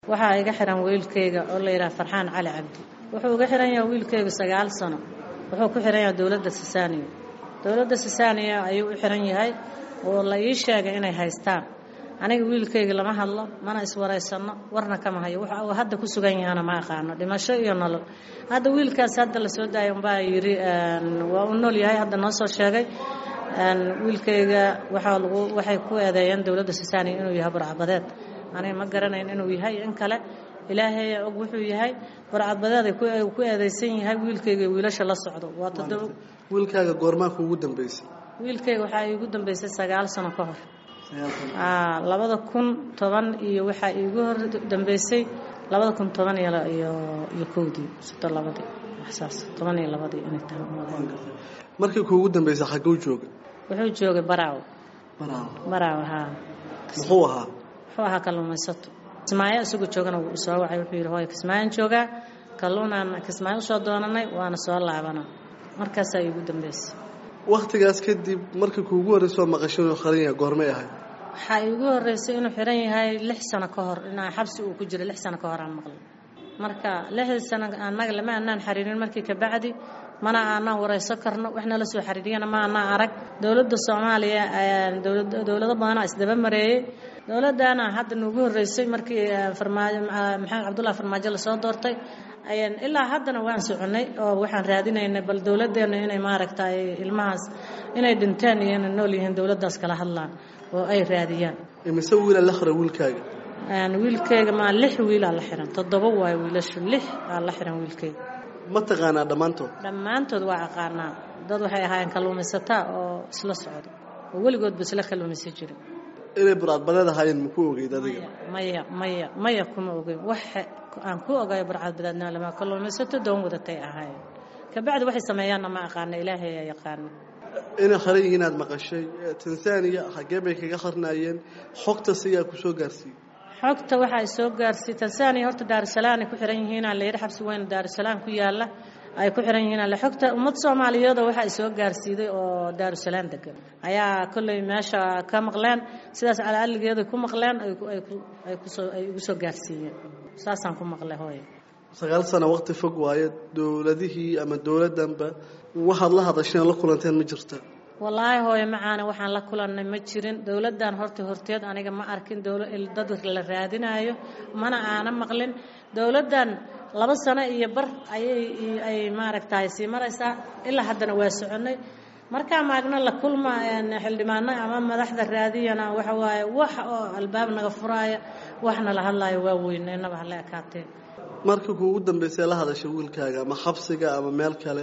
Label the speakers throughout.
Speaker 1: waxaa iga xiran wiilkayga oo la yidhaha farxaan cali cabdi wuxuu iga xiran yahay wiilkayga sagaal sano wuxuu ku xiran yahay dowladda sisaaniya dowladda sisaaniya ayuu u xiran yahay oo la ii sheegay inay haystaan aniga wiilkayga lama hadlo mana iswaraysanno warna kama hayo waxa uu hadda ku sugan yahana ma aqaano dhimasho iyo nolol hadda wiilkaas hadda la soo daaya umbaa yidhi waa u nool yahay hadda noo soo sheegay wiilkayga waxaa lagu waxay ku eedeeyeen dowladda sisaaniya inuu yahay burcadbadeed aniga ma garanayn inuu yahay in kale ilaahay og wuxuu yahay burcadbadeed ay ku eedeysan yahay wiilkayga wiilasha la socdo waa toddoba
Speaker 2: wiilkaaga goormaa kuugu dambeysay
Speaker 1: wiilkayga waxaa iigu dambeysay sagaal sano ka hor labada kun toban iyo waxaa iigu hor dambeysay labada kun toban iyo iyo kowdii sito labadii waxsaas toban iyo labadii inay tahay
Speaker 2: markii kuugu dambeysay xagguu jooga
Speaker 1: wuxuu joogay baraaw
Speaker 2: baraaw
Speaker 1: baraaw haa
Speaker 2: muxuu ahaa
Speaker 1: wuxuu ahaa kalluumaysato kismaayo isagoo joogana wuu soo wacay wuxuu yidhi hooy kismaayaan joogaa kalluunaan kismaayo usoo doonanay waana soo laabana markaasaa iigu dambeysay
Speaker 2: wakhtigaas kadib markii kuugu horreysoo maqashay inuu xiran yahay goormay ahayd
Speaker 1: waxaa iigu horreysay inuu xiran yahay lix sano ka hor inaa xabsi uu ku jiro lix sano ka hor aan maqlay marka lixdii sano annaga lama aanaan xariirin markii kabacdi mana aanaan warayso karno wax nala soo xariiriyana ma aanaan arag dowladda soomaaliya dowlado badanaa isdaba mareeyey dowladdaana hadda nuugu horreysay markii farmaajo maxamed cabdullahi farmaajo lasoo doortay ilaa haddana waan soconay oo waxaan raadinaynay bal dowladdeena inay maaragtay ilmahaas inay dhinteen iyo inay nool yihiin dowladdaas kala hadlaan oo ay raadiyaan
Speaker 2: imise wiila la xiray wiilkaaga
Speaker 1: wiilkayga maa lix wiilaa la xiran toddoba waayo wiilashu lix aa la xiran wiilkayga
Speaker 2: ma taqaanaa dhammaantood
Speaker 1: dhammaantood waa aqaanaa dad waxay ahaayeen kalluumaysataa oo isla socdo oo weligoodba isla kalluumaysan jirin
Speaker 2: inay burcadbadeed ahaayeen maku ogeyd adiga
Speaker 1: maya maya maya kuma ogeyn wax aan ku ogayo burcadbadeedna lama kalluumaysato doon wadatay ahaayeen kabacdi waxay sameeyaanna ma aqaana ilaahay aa yaqaana
Speaker 2: inay xiran yihiin aad maqashay tansaaniya xaggee bay kaga qarnaayeen xogta siyaa ku soo gaarsiiyey
Speaker 1: xogta waxa ay soo gaarsiiyey tansaaniya horta daarusalaam ay ku xiran yihiin la yidhi xabsi weyn daarusalaam ku yaalla ay ku xiran yihiin alle xogta ummad soomaaliyeed waxa ay soo gaarsiiday oo daarusalaam degan ayaa kolley meesha ka maqleen sidaas calaalligeeda ku maqleen ay kusoo ay ugu soo gaarsiiyeen saasaan ku maqlay hooye
Speaker 2: sagaal sano waqti fog waaye dowladihii ama dowladdanba waxaad la hadasheen la kulanteen ma jirta
Speaker 1: wallaahi hooye macaana waxaan la kulannay ma jirin dowladdan horta horteed aniga ma arkin dad la raadinayo mana aana maqlin dowladdan laba sano iyo bar ayay ay maaragtahay sii maraysaa ilaa haddana waa soconnay markaa maagna la kulma xildhibaano ama madaxda raadiyana waxa waaye wax oo albaab naga furaaya waxna la hadlaayo waa weyneynaba hala ekaatee
Speaker 2: markii kuugu dambeysay la hadashay wiilkaaga ama xabsiga ama meel kale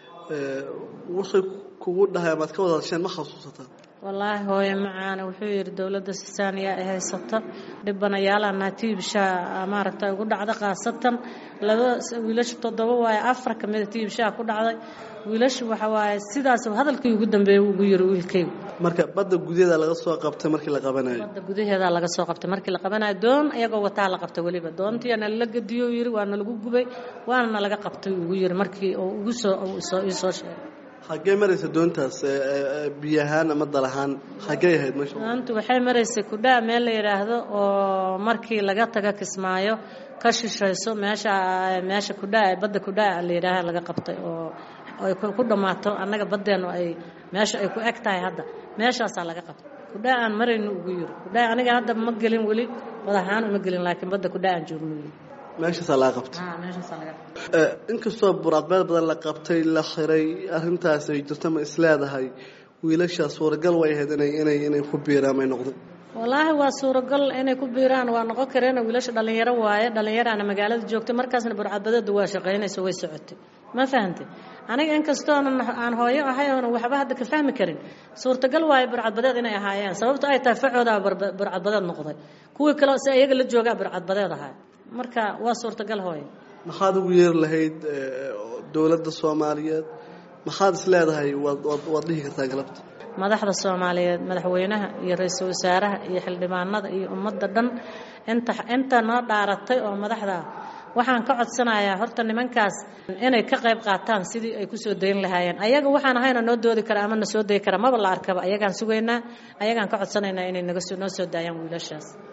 Speaker 2: waxay kugu dhahay amaad ka wada hadasheen ma xasuusataa
Speaker 1: wallaahi hooye macaana wuxuu yidhi dowladda sisaaniya ay haysata dhibanayaalaana tiibshaa maaragta ugu dhacda khaasatan laba wiilasha toddoba waaye afar ka mida tiibshaa ku dhacday wiilashu waxa waaye sidaas hadalkii ugu dambeeyey ugu yiri wiilkaygu
Speaker 2: marka badda gudaheeda laga soo qabtay markii la qabanayo
Speaker 1: badda gudaheeda laga soo qabtay markii la qabanayo doon iyagoo wataa la qabtay weliba doontii nala gediyo yiri waa nalagu gubay waana nalaga qabtay ugu yiri markii uu ugu soo ii soo sheegay
Speaker 2: xaggee maraysa doontaas biyo ahaan ama dal ahaan xaggee ahayd meesha
Speaker 1: doontu waxay maraysay kudhaa meel la yidhaahdo oo markii laga taga kismaayo ka shishayso meesha meesha kudhaa badda kudhaa la yidhaaha laga qabtay oo ay ku dhammaato annaga baddeennu ay meesha ay ku eg tahay hadda meeshaasaa laga qabtay kudhaa aan marayno ugu yiri kudhaa aniga hadda ma gelin weli bad ahaan uma gelin laakiin badda kudhaa aan joogno yiri
Speaker 2: meeshaasaa laga qabtay inkastoo buraadbeed badan la qabtay la xiray arrintaas ay jirto ma isleedahay wiilashaa suuragal way ahayd inay inay inay ku biiraan may noqdeen
Speaker 1: wallaahi waa suuragal inay ku biiraan waa noqon kareen wiilasha dhallinyaro waaye dhallinyaraana magaalada joogtay markaasna burcadbadeedu waa shaqaynayso way socotay ma fahantay aniga inkastoonan aan hooyo ahay oona waxba hadda ka fahmi karin suurtagal waaye burcadbadeed inay ahaayeen sababto ay tahay facoodaa burcadbadeed noqday kuwii kale si iyaga la joogaa burcadbadeed ahaa marka waa suurtagal hooye
Speaker 2: maxaad ugu yeeri lahayd dowladda soomaaliyeed maxaad is leedahay waad waad dhihi kartaa galabta
Speaker 1: madaxda soomaaliyeed madaxweynaha iyo ra-iisul wasaaraha iyo xildhibaanada iyo ummadda dhan inta inta noo dhaaratay oo madaxda waxaan ka codsanayaa horta nimankaas inay ka qayb qaataan sidii ay ku soo dayn lahaayeen ayaga waxaan ahayna noo doodi kara ama na soo dayi kara maba la arkaba ayagaan sugaynaa ayagaan ka codsanaynaa inay naga noo soo daayaan wiilashaas